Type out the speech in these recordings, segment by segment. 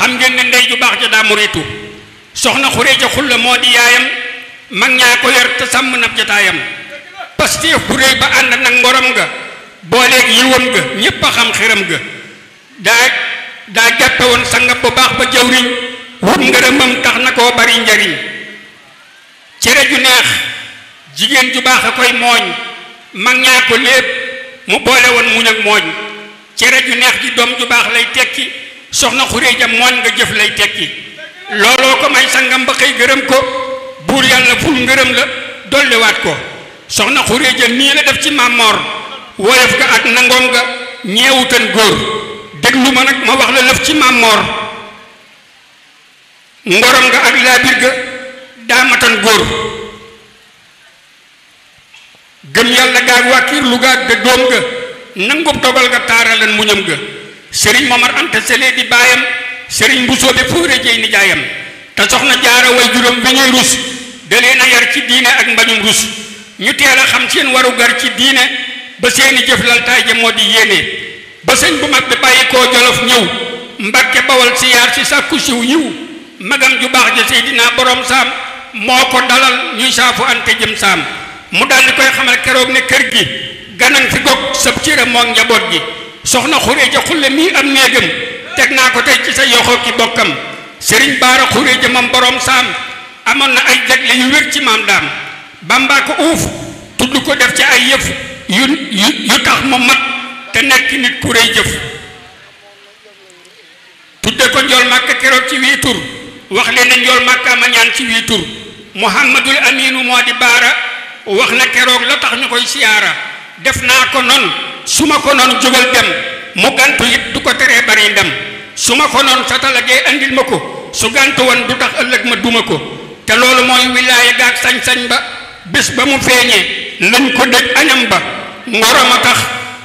xam ngeen ne ndey ju baax ja daa muritu soxna xureeja xulla moo di yaayam mag ñaa ko yor te sàmm nab jataayam pasteef bu réy ba ànd nag ngorom nga booleeg yiwam ga ñépp a xam xiram ga daa daa jàppe woon sangam bu baax ba jawriñ wut ngërëmam tax na koo bari njariñ cere ju neex jigéen ju baax a koy mooñ mag ñaa ko lépp mu boole woon muñ ak mooñ cere ju neex ji doom ju baax lay tekki soxna xuréeja mooñ nga jëf lay tekki looloo ko may sangam ba xëy gërëm ko buur yàlla ful ngërëm la dolliwaat ko soxna xuréeja nii la def ci màmmoor woyof ga ak nangoom ga ñeewutan góor déglu ma nag ma wax la lëf ci màmmoor ngorom nga ak laabir ga daamatan góor gëm yàlla gaag wàkkiir lu gaag ga doom ga nangub dogal ga taaralan muñam ga sëriñ Momar Anta Sele di baayam sëriñ Mbusoo bi fóore jëy nijaayam te soxna jaara way juróom bi ñuy rus da leen a yar ci diine ak mbañum rus ñu teel a xam seen waru gar ci diine ba seeni jëf laltaay ja moo di yéene ba sëñ bu mag bi bàyyi koo jolof ñëw mbakke bawal si yaar si sàkku siw yiw magam ju baax ja seydinaa borom saam moo ko dalal ñuy saafu ante jëm saam mu daal di koy xamal keroog ne kër gi ganan fi gog sab cëram moog njaboot gi soxna xuréeja xulle mii am néegam teg naa ko tey ci sa yoxoo ki bokkam sëriñ baara xuréeja mam borom saam amoon na ay jagle yu wér ci maam daam bambaa ko uuf tudd ko def ci ay yëf yu yu yu tax mu mat te nekk nit ku réy jëf tudde ko njool màkka keroog ci wii tur wax leen ne njool màkka ma ñaan ci wii tur muhammadul aminu moo di baara wax na keroog la tax ñu koy siyaara def naa ko noon su ma ko noon jógal dem mu gantu it du ko teree bari ndem su ma ko noon sa talagee andil ma ko su gantu woon du tax ëllëg ma duma ko te loolu mooy wilaaya gaag sañ-sañ ba bés ba mu feeñee lañ ko dëj añam ba ngoroma tax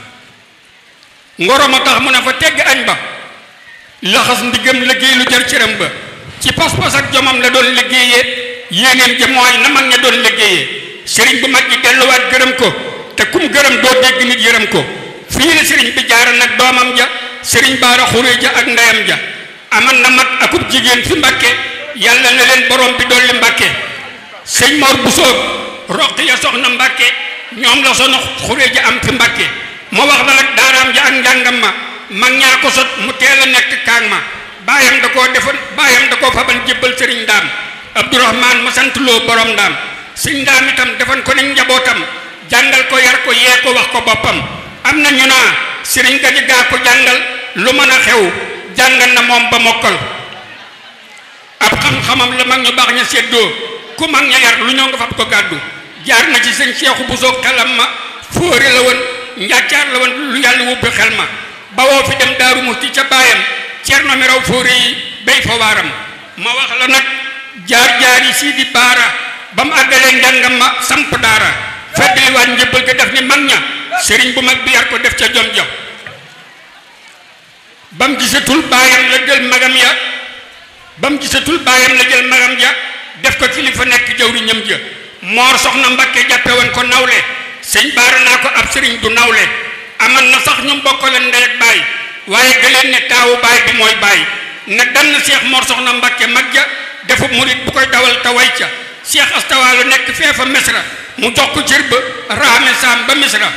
ngoroma tax mu ne fa tegg añ ba laxas ndigam liggéey lu jar cëram ba ci pas-pas ak jomam la doon liggéeyee yéeneem ja mooy na mag ña doon liggéeyee sëriñ bu mag ji delluwaat gërëm ko te kum gërëm doo dégg nit yërëm ko fii la sëriñ bi jaara nag doomam ja sëriñ baara xuree ja ak ndeyam ja aman na mat akub jigéen fi mbàkke yàlla na leen borom bi dolli mbàkke sëñ Mor Bousso roq ya soxna mbàkke ñoom la soxna xuree ja am fi mbàkke ma wax la nag daaraam ja ak njàngam ma mag ñaa ko sot mu teel a nekk kaang ma baayam da koo defal baayam da koo faban jébbal sëriñ ndaam abdourahman ma sant loo borom ndaam sëñ ndaam itam defan ko ne njabootam jàngal ko yar ko yee ko wax ko boppam am na ñu naa sëriñ ga di gaa ko jàngal lu mën a xew jàngal na moom ba mokkal ab xam-xamam la mag ñu baax ña séddoo ku mag ña yar lu ñoo nga fab ko gàddu jaar na ci sëñ Seexu Buso xelam ma fóore la woon njàccaar la woon lu yàlla wubbi xel ma bawoo fi dem daaru musti ca baayam cerno mi raw fóore yi béy fa waaram ma wax la nag jaar-jaar yi sii di baara ba mu àggalee njàngam ma samp daara feddali waat njëbbal ko def ni mag ña sëriñ bu mag bi yar ko def ca jom ja ba mu gisatul baayam la jël magam ya ba mu gisatul baayam la jël magam ja def ko kilifa nekk jawriñam ja moor soxna mbakke jàppe woon ko nawle sëñ baara naa ko ab sëriñ du nawle aman na sax ñu bokkale ndey ak baay waaye gëleen ne taawu baay bi mooy baay na dann seex moor soxna mbakke mag ja defu murit bu koy dawal te way ca seex astawaalu nekk feefa misra mu jox ko cër ba raame saam ba misra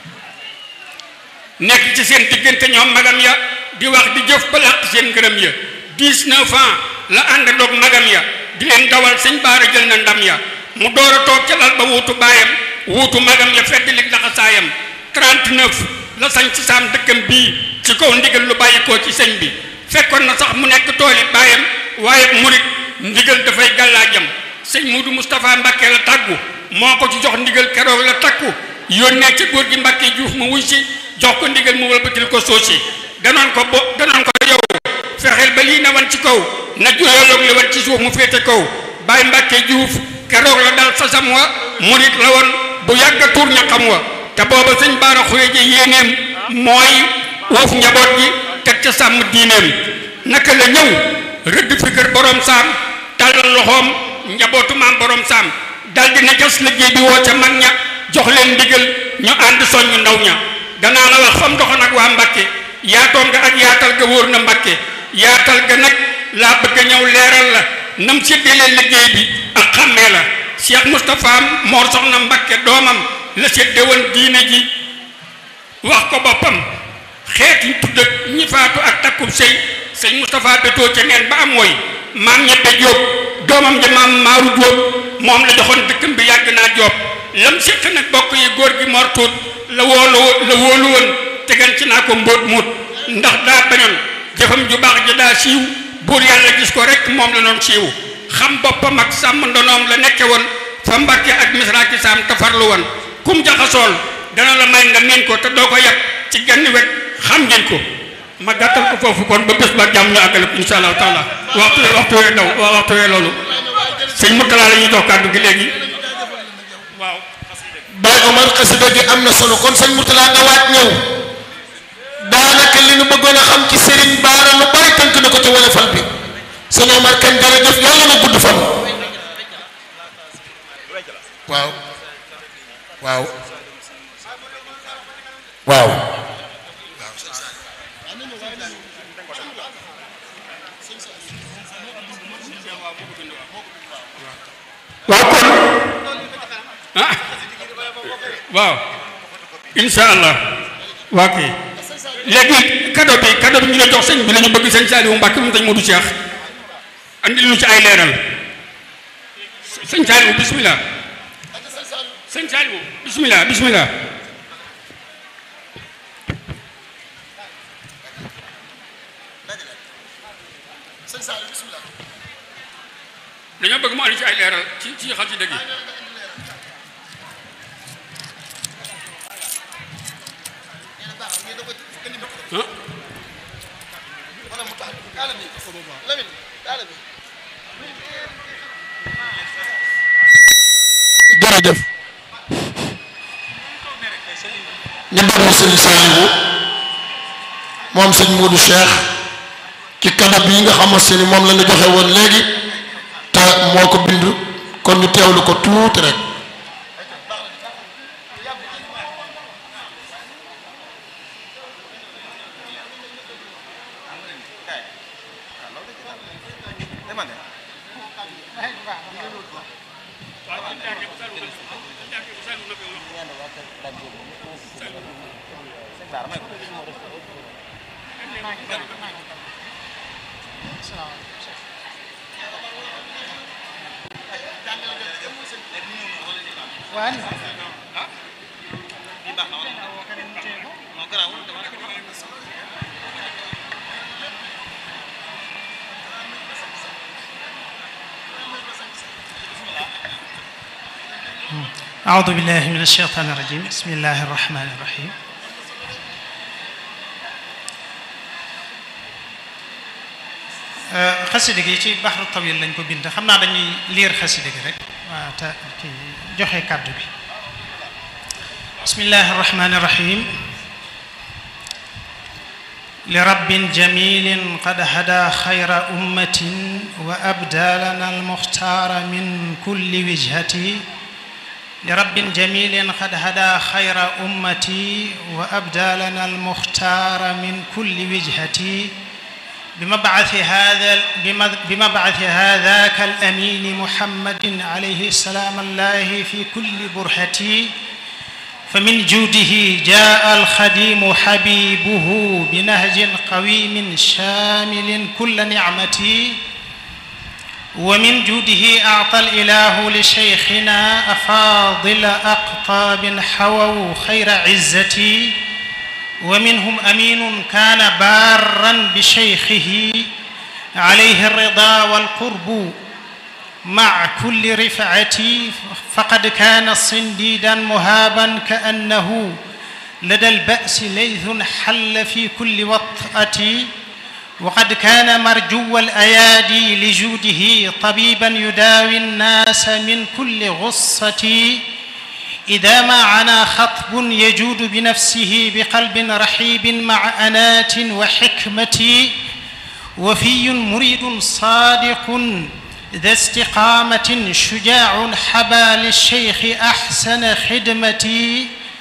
nekk ci seen diggante ñoom magam ya di wax di jëf ba làq seen ngërëm ya dix-neuf ans la ànd doog magam ya di leen dawal sëñ baara jël na ndam ya mu door a toog ca lal ba wuutu baayam wuutu magam ya fedd lig laxasaayam 39 la sañ ci saam dëkkam bii ci kaw ndigal lu bàyyi koo ci sëñ bi fekkoon na sax mu nekk tooli baayam waaye murit ndigal dafay gàllaajam sëñ Muudu Moustapha Mbàkke la tàggu moo ko ci jox ndigal keroog la takku yónnee ca góor gi Mbàkke Juuf mu wuy si jox ko ndigal mu wëlbatil ko soosi danoon ko bo danoon ko yow fexeel ba lii na wan ci kaw na juyaloog li wan ci suuf mu féete kaw Baay Mbàkke Juuf keroog la dal sasam wa murit la woon bu yàgg a tuur ñaqam wa te booba sëñ Baara Xureeja yéeneem mooy woof njaboot gi teg ca sàmm diineem naka la ñëw rëdd fi kër borom saam tàllal loxoom njabootu maam borom saam dal dina jas liggéey bi woo ca mag ña jox leen ndigal ñu ànd soññ ndaw ña danaa la wax fam doxoon ak waa Mbàkke yaatoom nga ak yaatal ga wóor na Mbàkke yaatal ga nag laa bëgg a ñëw leeral la nam séddalee liggéey bi ak xàmmee la Cheikh Moustapha Mor Soxna Mbakke doomam la sédde woon diine ji wax ko boppam xeet yi tudd ak ñi faatu ak takkub sëy sëñ Moustapha betoo ca neen ba am woy maam ñebbe Jóob doomam ja maam Maaru Jóob moom la joxoon dëkkam bi yàgg naa Jóob lam séq nag bokk yi góor gi Mor Tuut la woolu la wóolu woon tegan ci naa ko mbóot muut ndax daa bañoon jëfam ju baax ja daa siiw buur yàlla gis ko rek moom la doon siiw xam boppam ak sàmm ndonoom la nekke woon fa Mbàkke ak misra ki saam te farlu woon kum jaxasool dana la may nga miin ko te doo ko yab ci genn wet xam ngeen ko ma gàttal ko foofu kon ba bés ba jàmm ñu àggale ko insha allahu taala waxtu waxtu wee daw waaw waxtu wee loolu sëñ Murtala la ñuy jox kàddu gi léegi waaw Baye Omar xasida gi am na solo kon sëñ Mourtala nga waaj ñëw daanaka li nu bëggoon a xam ci Serigne Baara lu bari tënk na ko ci wolofal bi sëñ Omar kan jërëjëf yàlla na gudd fan waaw waaw waaw waaw kon ah waaw insha allah waa kay léegi kado bi kado bi ñu la jox sëñ bi la ñu bëgg sëñ Saliou Mbacke moom sëñ Modou Cheikh andi lu ci ay leeral sëñ Saliou bismillah sëñ Saliou bismillah bismillah dañoo bëgg mu andi ci ay leeral ci ci xasida gi ah jërëjëf ñu déglu sëñ Saliou moom sëñ Modou Cheikh ci kadab yi nga xamante ni moom la ñu joxe woon léegi te moo ko bind kon ñu teewlu ko tuuti rek أعوذ بالله من الشيطان الرجيم بسم الله الرحمن الرحيم xasida gi ci baxru tawil lañ ko bind xam naa dañuy liir xasida gi rek waa te ki joxe kàddu bi bismillahi arrahmani irrahim لرب جميل قد هدى خير أمة وأبدى لنا المختار من كل وجهة لرب جميل قد هدى خير أمتي وأبدى لنا المختار من كل وجهة بمبعث هذا بمبعث هذاك الأمين محمد عليه السلام الله في كل برهة فمن جوده جاء الخديم حبيبه بنهج قويم شامل كل نعمتي ومن جوده أعطى الإله لشيخنا أفاضل أقطاب حووا خير عزتي ومنهم أمين كان بارا بشيخه عليه الرضا والقرب مع كل رفعتي فقد كان صنديدا مهابا كأنه لدى البأس ليث حل في كل وطأة وقد كان مرجو الأيادي لجوده طبيبا يداوي الناس من كل غصة إذا ما عنا خطب يجود بنفسه بقلب رحيب مع أنات وحكمة وفي مريد صادق ذا استقامة شجاع حبى للشيخ أحسن خدمتي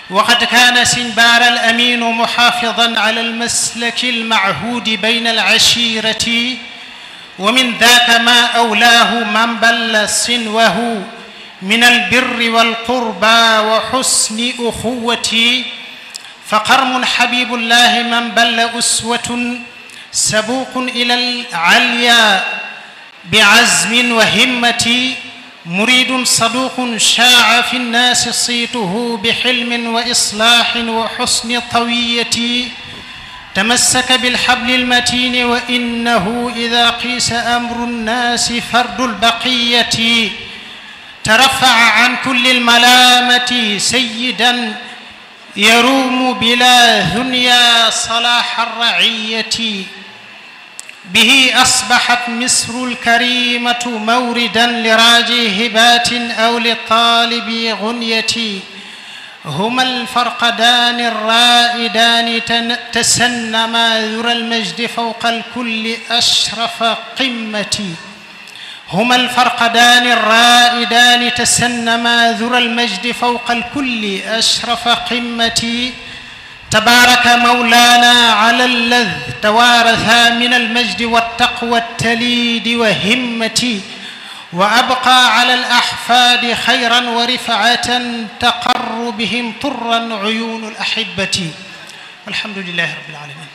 وقد كان سنبار الأمين محافظا على المسلك المعهود بين العشيرة ومن ذاك ما أولاه من بل سنوه من البر والقربى وحسن أخوة فقرم حبيب الله من بل أسوة سبوق إلى العليا بعزم وهمة مريد صدوق شاع في الناس صيته بحلم وإصلاح وحسن طوية تمسك بالحبل المتين وإنه إذا قيس أمر الناس فرد البقية ترفع عن كل الملامة سيدا يروم بلا ثنيا صلاح الرعية به أصبحت مصر الكريمة موردا لراجي هبات أو لطالب غنية هما الفرقدان الرائدان تسنما ذرى المجد فوق الكل أشرف قمة هما الفرقدان الرائدان تسنما ذرى المجد فوق الكل أشرف قمة تبارك مولانا على اللذ توارثا من المجد والتقوى التليد وهمة وأبقى على الأحفاد خيرا ورفعة تقر بهم طرا عيون الأحبة والحمد لله رب العالمين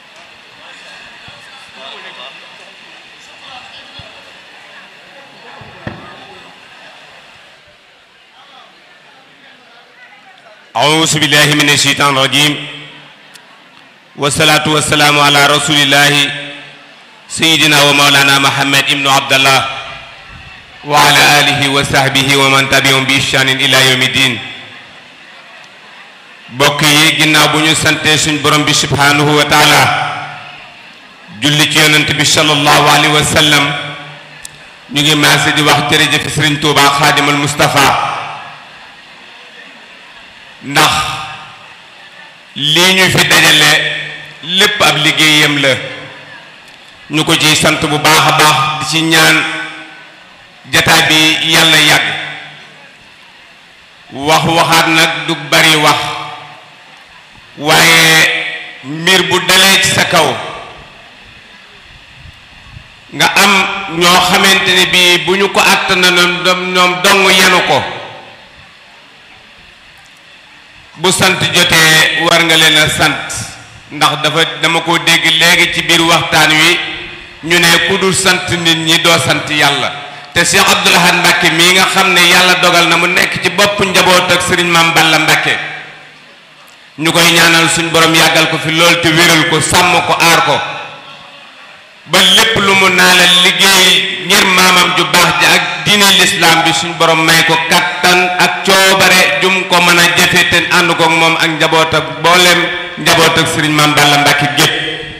أعوذ بالله من الشيطان الرجيم والصلاة والسلام على رسول الله سيدنا ومولانا محمد ابن عبد الله وعلى آله وصحبه ومن تبعهم بإحسان إلى يوم الدين bokk yi ginnaaw bu ñu sante suñ borom bi subhanahu wa taala julli ci yonent bi sallallahu alayhi wa sallam ñu ngi maase di wax jërëjëf Sëriñ Tuubaa Xaadimal Mustafa ndax lii ñu fi dajale lépp ab liggéeyam la ñu ko ciy sant bu baax a baax di ci ñaan jataay bi yàlla yàgg wax waxaat nag du bari wax waaye mbir bu dalee ci sa kaw nga am ñoo xamante ne bii bu ñu ko àtt na ñoom dong yenu ko bu sant jotee war nga leen a sant ndax dafa dama ko dégg léegi ci biir waxtaan wi ñu ne ku dul sant nit ñi doo sant yàlla te Cheikh Abdoul Ahad Mbacke mii nga xam ne yàlla dogal na mu nekk ci bopp njaboot ak Serigne Mame Balla Mbacke ñu koy ñaanal suñ borom yàggal ko fi lool te wéral ko sàmm ko aar ko ba lépp lu mu naa la liggéey ngir maamam ju baax ji ak diine lislaam bi suñ borom may ko kattan ak coobare jum ko mën a jëfe te ànd kook moom ak njaboot ak booleem njaboot ak sëriñ Mame Balla Mbacke gépp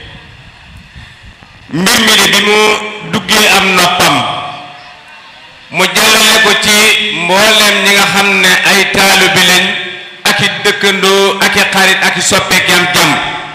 mbir mi de bi mu duggee am noppam mu jàllale ko ci mbooleem ñi nga xam ne ay taalibe lañ ak i dëkkandoo ak i xarit ak i soppeek yam jàmm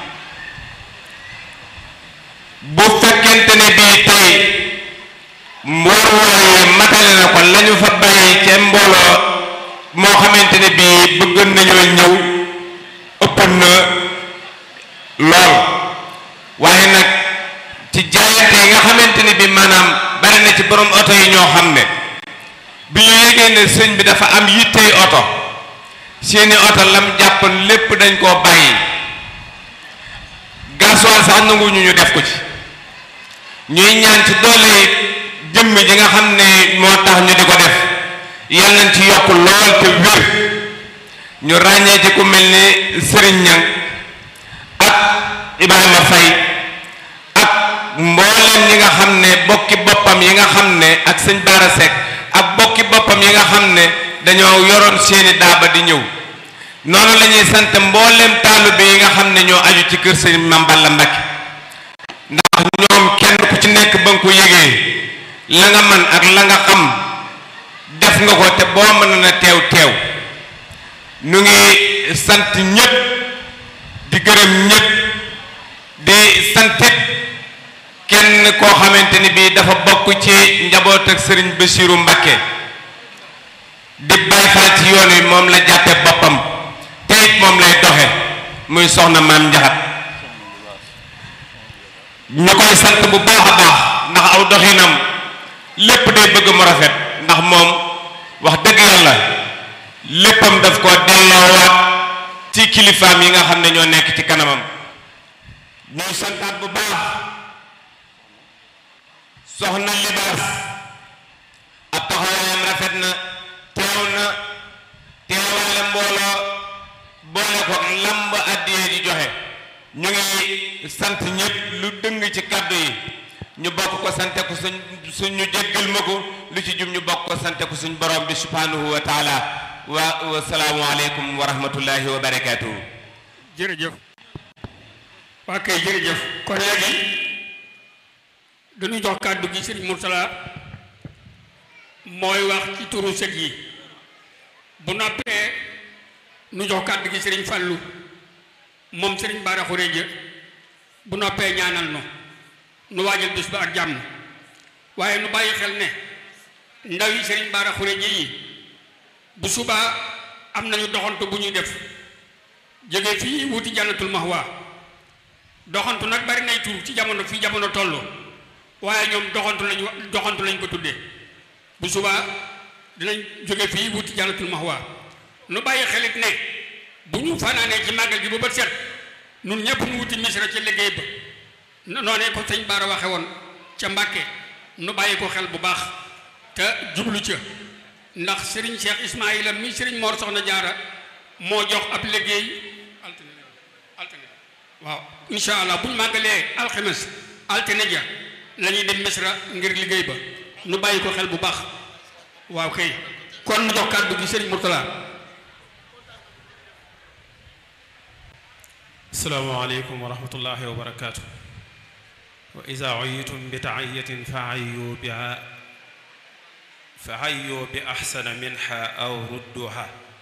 bu fekkente ne bii tey mbooloo yi matale na ko lañu fa bàyyi ca mbooloo moo xamante ne bii bëgg nañoo ñëw ëpp na lool waaye nag ci jaayante yi nga xamante ne bii maanaam bari na ci borom oto yi ñoo xam ne bi ñu yégee ne sëñ bi dafa am yittey oto seeni oto lam jàppoon lépp dañ koo bàyyi gasoil sax nanguñu ñu def ko ci ñuy ñaan ci doole yi jëmm ji nga xam ne moo tax ñu di ko def yal nañ ci yokk lool te wér ñu ràññee ci ku mel ni Serigne Niang ak Ibrahima Faye ak mboolem ñi nga xam ne bokki boppam yi nga xam ne ak sëñ Bara Seck ak bokki boppam yi nga xam ne dañoo yoroon seeni daaba di ñëw noonu la ñuy sant mboolem taalibe yi nga xam ne ñoo aju ci kër sëñ Mame Balla Mbacke ndax ñoom kenn ku ci nekk ba nga ko yëgee la nga man ak la nga xam def nga ko te boo mën na teew teew ñu ngi sant ñëpp di gërëm ñëpp di santit kenn koo xamante ni bii dafa bokk ci njaboot ak sëriñ Bassirou Mbacke di Baay Faal ci yoon wi moom la jàppe boppam te it muy soxna maam njaxat ñu koy sant bu baax a baax ndax aw doxinam lépp day bëgg mu rafet ndax moom wax dëgg yàlla léppam daf ko delloowaat ci kilifaam yi nga xam ne ñoo nekk ci kanamam ñuy santaat bu baax soxna libaas ab taxawaayam rafet na teew na teewaale mbooloo boole ko lamb addiyee di joxe ñu ngi sant ñëpp lu dëng ci kàddu yi ñu bokk ko sante ko suñ suñ ñu jéggal ma ko lu ci jum ñu bokk ko sante ko suñ borom bi subhanahu wa taala wa wa salaamu aleykum wa rahmatullahi wa barakatuhu jërëjëf waa kay jërëjëf kon léegi dañu jox kàddu gi sëriñ Murtala mooy wax ci turu sët yi bu noppee nu jox kàddu gi sëriñ Fàllu moom sëriñ Bara Xuréja bu noppee ñaanal nu nu waajal bés ba ak jàmm waaye nu bàyyi xel ne ndaw yi sëriñ Bara Xuréja yi bu subaa am nañu doxantu bu ñuy def jóge fii wuti jannatul mahwa doxantu nag bari nay tur ci jamono fii jamono toll waaye ñoom doxantu lañu doxantu lañ ko tuddee bu subaa dinañ jóge fii wuti jannatul mahwa nu bàyyi xelit ne bu ñu fanaanee ci màggal gi ba bët set nun ñëpp nu wuti misra ca liggéey ba noonee ko sëñ Bara waxe woon ca Mbàkke nu bàyyi ko xel bu baax te jublu ca ndax Serigne Cheikh Ismaïla mi Serigne Mor Soxna Jaara moo jox ab liggéey altine altine waaw incha allah bu ñu màggalee alxames altine ja la ñuy dem misra ngir liggéey ba nu bàyyi ko xel bu baax waaw kay kon nu jox kàddu gi Serigne Mourtala asalaamaaleykum wa rahmatullahi wa barakaatu wa ida uyitum bi taayatin fa ayyu biha fa ayyu bi axsana minha aw rudduha